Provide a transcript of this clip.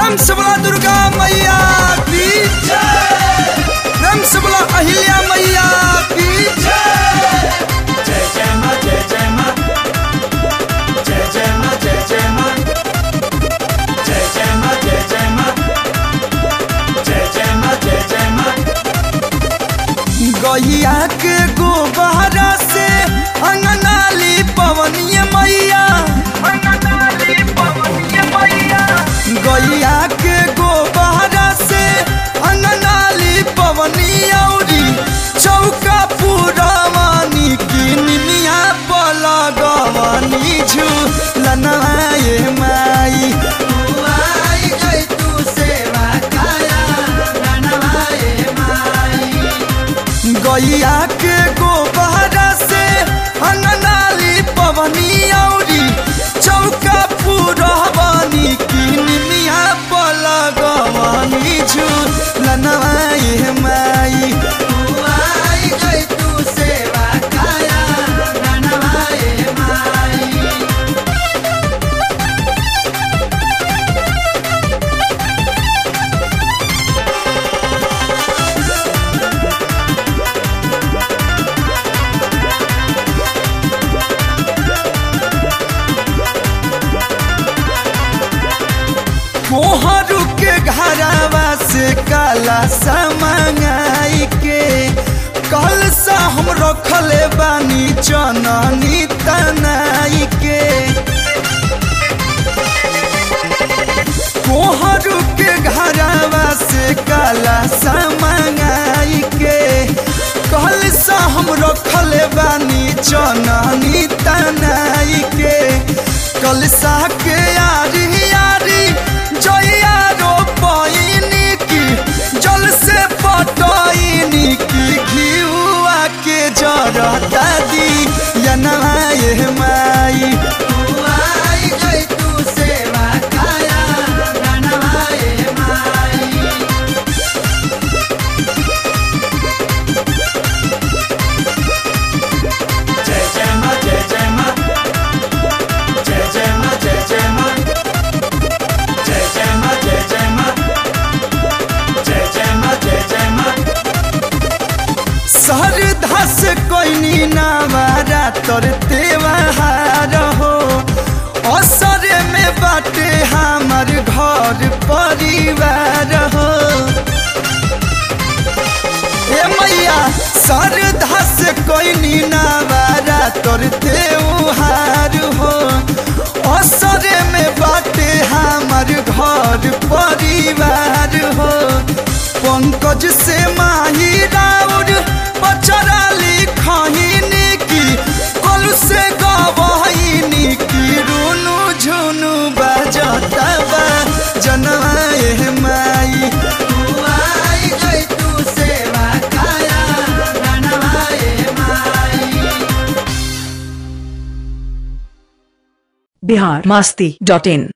प्रेम से बोला दुर्गा मैया की प्रेम से बोला अहिल्या मैया की जय जय माँ जय जय माँ जय जय माँ जय जय माँ जय जय माँ जय जय माँ जय जय माँ जय जय माँ गैया के गोबहरा से अंगनाली पवनिय मैया गैया के गोबहरा से अंगनाली पवनी औरी चौका पुरवानी की निमिया पलगवनी झूलनाए माई आई गई तू सेवा काया रनवाए माई गैया के गोबहरा से अंगनाली पवनी औरी चौका पुरवानी की निमिया पलगवनी झूलनाए माई आई गई तू सेवा काया रनवाए माई मोहरू के घरवा से काला समंगाई के कल सा हम रखले बानी चननी तनाई के मोहरू के घरवा से काला समंगाई के कल सा हम रखले बानी चननी तनाई के कल सा के यारी यारी जइया रो पैनी की जल से पटैनी की घिउआ के जरता दी यनाए माई आई गई तू सेवा काया रनवाए माई जय जय माँ जय जय माँ जय जय माँ जय जय माँ जय जय माँ जय जय माँ जय जय माँ जय जय माँ सरधा से कोई नावारा तोर त्योहार हो असरे में बाटे हमार घर परिवार हो ए मैया सरधा से कोई नावारा तोर त्योहार हो असरे में बाटे हमार घर परिवार हो पंकज से माही राउर पचराली खहिनी की कल से गवहिनी की रुनु झुनु बजता बा जनवाए माई तू आई गई तू सेवा काया रनवाए माई बिहार मस्ती डॉट इन